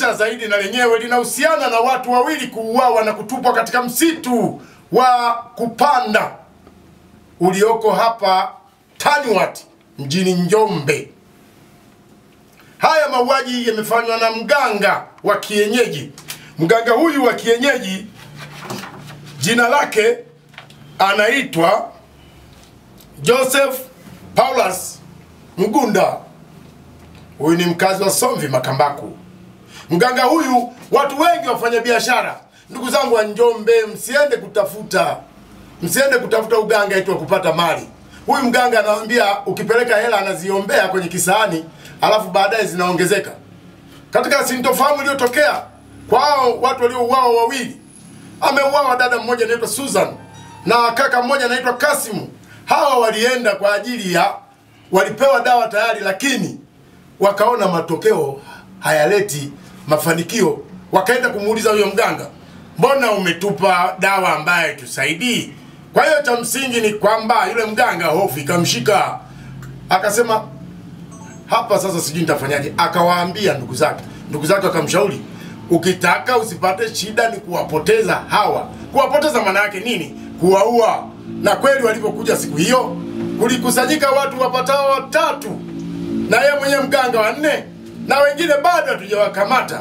kutisha zaidi na lenyewe linahusiana na watu wawili kuuawa na kutupwa katika msitu wa kupanda ulioko hapa Taniwat mjini Njombe. Haya mauaji yamefanywa na mganga wa kienyeji. Mganga huyu wa kienyeji jina lake anaitwa Joseph Paulus Mgunda. Huyu ni mkazi wa Somvi Makambaku. Mganga huyu, watu wengi wafanya biashara, ndugu zangu wa Njombe, msiende kutafuta msiende kutafuta uganga eti wa kupata mali. Huyu mganga anawaambia ukipeleka hela anaziombea kwenye kisahani, alafu baadaye zinaongezeka. Katika sintofahamu iliyotokea kwa hao watu waliouawa wawili, ameuawa dada mmoja anaitwa Susan na kaka mmoja anaitwa Kasimu. Hawa walienda kwa ajili ya walipewa dawa tayari, lakini wakaona matokeo hayaleti mafanikio, wakaenda kumuuliza huyo mganga, mbona umetupa dawa ambaye tusaidii? Kwa hiyo cha msingi ni kwamba yule mganga hofu ikamshika, akasema hapa sasa sijui nitafanyaje. Akawaambia ndugu zake, ndugu zake wakamshauri, ukitaka usipate shida ni kuwapoteza hawa. Kuwapoteza maana yake nini? Kuwaua. Na kweli walipokuja siku hiyo, kulikusanyika watu wapatao watatu na yeye mwenyewe mganga wa nne na wengine bado hatujawakamata,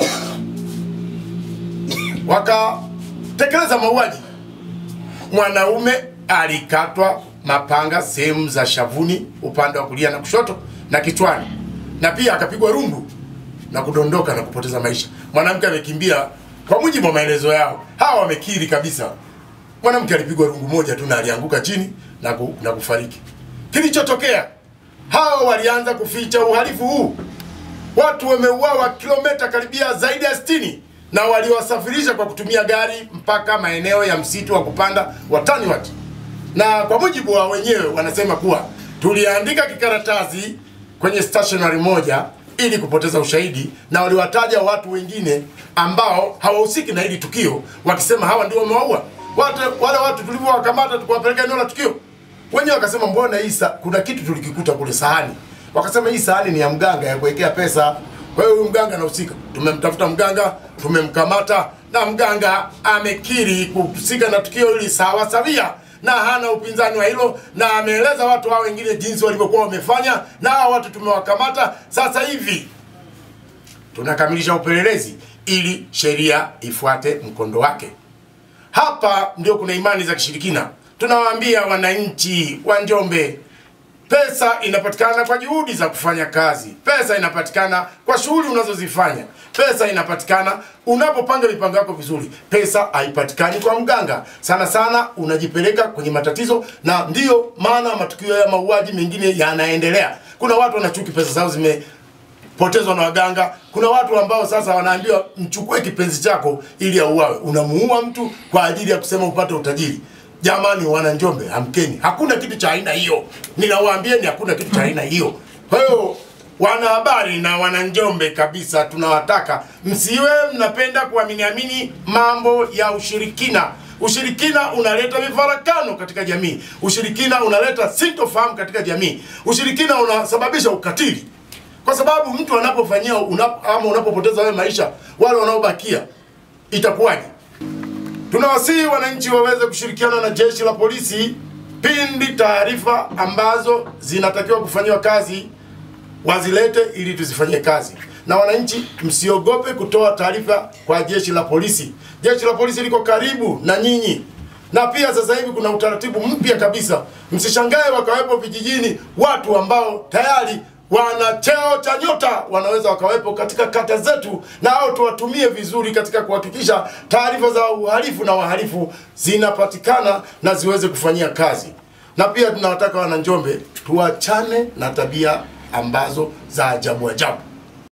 wakatekeleza mauaji. Mwanaume alikatwa mapanga sehemu za shavuni, upande wa kulia na kushoto na kichwani, na pia akapigwa rungu na kudondoka na kupoteza maisha. Mwanamke amekimbia, kwa mujibu wa maelezo yao, hawa wamekiri kabisa, mwanamke alipigwa rungu moja tu na alianguka chini na, ku, na kufariki. Kilichotokea, hawa walianza kuficha uhalifu huu. Watu wameuawa kilomita karibia zaidi ya 60 na waliwasafirisha kwa kutumia gari mpaka maeneo ya msitu wa kupanda wa Taniwat, na kwa mujibu wa wenyewe wanasema kuwa tuliandika kikaratasi kwenye stationery moja ili kupoteza ushahidi, na waliwataja watu wengine ambao hawahusiki na hili tukio, wakisema hawa ndio wamewaua watu. Wale watu tulivyowakamata tukawapeleka eneo la tukio, wenyewe wakasema mbona hii sa- kuna kitu tulikikuta kule sahani, wakasema hii sahani ni ya mganga ya kuwekea pesa. Kwa hiyo huyu mganga anahusika. Tumemtafuta mganga, tumemkamata na mganga amekiri kuhusika na tukio hili sawa sawia na hana upinzani wa hilo, na ameeleza watu hao wengine jinsi walivyokuwa wamefanya, na hao watu tumewakamata. Sasa hivi tunakamilisha upelelezi ili sheria ifuate mkondo wake. Hapa ndio kuna imani za kishirikina. Tunawaambia wananchi wa Njombe, pesa inapatikana kwa juhudi za kufanya kazi. Pesa inapatikana kwa shughuli unazozifanya. Pesa inapatikana unapopanga mipango yako vizuri. Pesa haipatikani kwa mganga. Sana sana unajipeleka kwenye matatizo, na ndiyo maana matukio ya mauaji mengine yanaendelea. Kuna watu wanachuki pesa zao zime potezwa na waganga. Kuna watu ambao sasa wanaambiwa mchukue kipenzi chako ili auawe. Unamuua mtu kwa ajili ya kusema upate utajiri. Jamani, wana Njombe, amkeni! Hakuna kitu cha aina hiyo, ninawaambieni, hakuna kitu cha aina hiyo. Kwa hiyo wanahabari na wana Njombe kabisa, tunawataka msiwe mnapenda kuaminiamini mambo ya ushirikina. Ushirikina unaleta mifarakano katika jamii. Ushirikina unaleta sintofahamu katika jamii. Ushirikina unasababisha ukatili kwa sababu mtu anapofanyia unap, ama unapopoteza wewe maisha, wale wanaobakia itakuwaje? Tunawasihi wananchi waweze kushirikiana na jeshi la polisi pindi taarifa ambazo zinatakiwa kufanyiwa kazi wazilete ili tuzifanyie kazi. Na wananchi msiogope kutoa taarifa kwa jeshi la polisi. Jeshi la polisi liko karibu na nyinyi, na pia sasa hivi kuna utaratibu mpya kabisa. Msishangae wakawepo vijijini watu ambao tayari wana cheo cha nyota, wanaweza wakawepo katika kata zetu, na hao tuwatumie vizuri katika kuhakikisha taarifa za uhalifu na wahalifu zinapatikana na ziweze kufanyia kazi. Na pia tunawataka wana Njombe tuachane na tabia ambazo za ajabu ajabu.